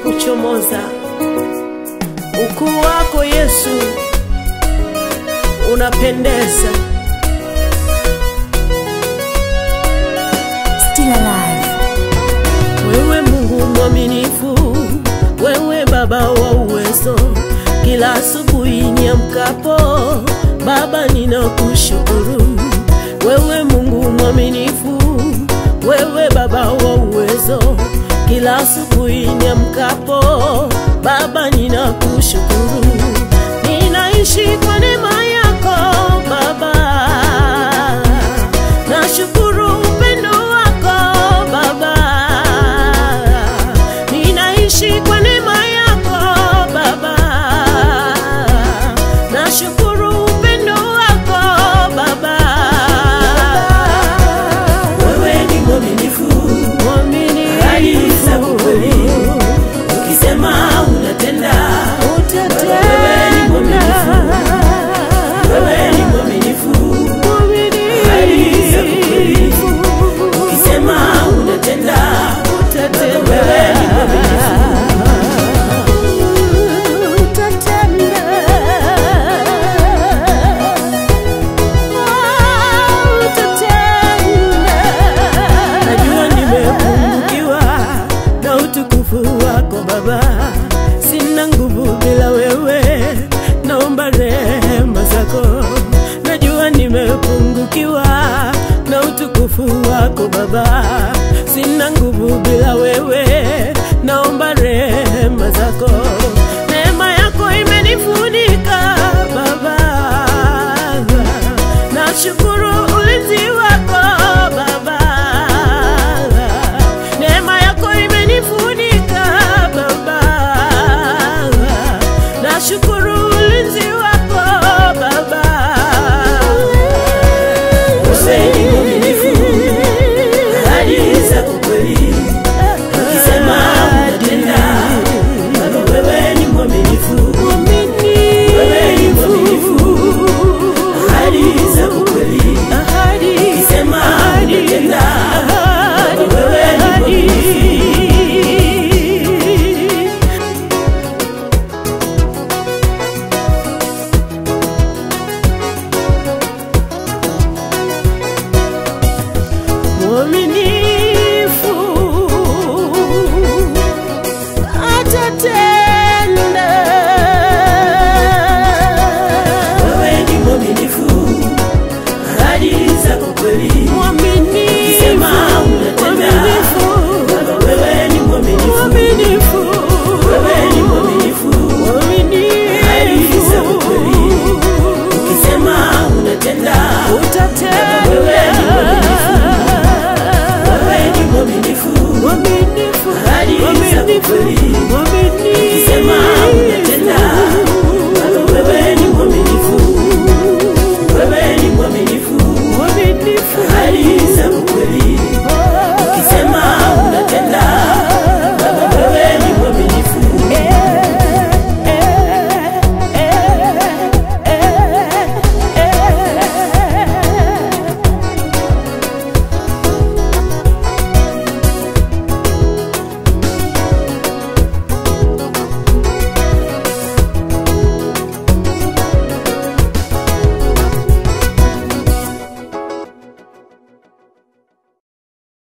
kuchomoza. Ukuu wako Yesu unapendeza. Still alive. Wewe Mungu mwaminifu, wewe Baba wa uwezo, kila asubuhi niamkapo, Baba ninakushukuru. Wewe Mungu mwaminifu, wewe Baba wa uwezo, kila asubuhi niamkapo, Baba ninakushukuru. Ninaishi kwa neema yako Baba, nashukuru upendo wako Baba, ninaishi kwa neema yako Baba, nashukuru upendo wako Baba. Wewe ni mwaminifu, Mwaminifu, hadi zako kweli. ukisema unatenda. Wewe ni mwaminifu, wewe ni mwaminifu, hadi zako kweli. ukisema unatenda. Wewe ni mwaminifu, Najua nimepungukiwa na utukufu wako Baba, sina nguvu bila wewe, naomba rehema zako. Najua nimepungukiwa na utukufu wako Baba, sina nguvu bila wewe, naomba rehema zako. Neema yako imenifunika Baba, nashukuru ulinzi wako Baba, neema yako imenifunika Baba, nashukuru ulinzi wako Baba. wewe ni mwaminifu, hadi zako kweli. ukisema unatenda. Baba, wewe ni mwaminifu, wewe ni mwaminifu, hadi zako kweli. ukisema unatenda. Baba, wewe ni mwaminifu. mwaminifu atatenda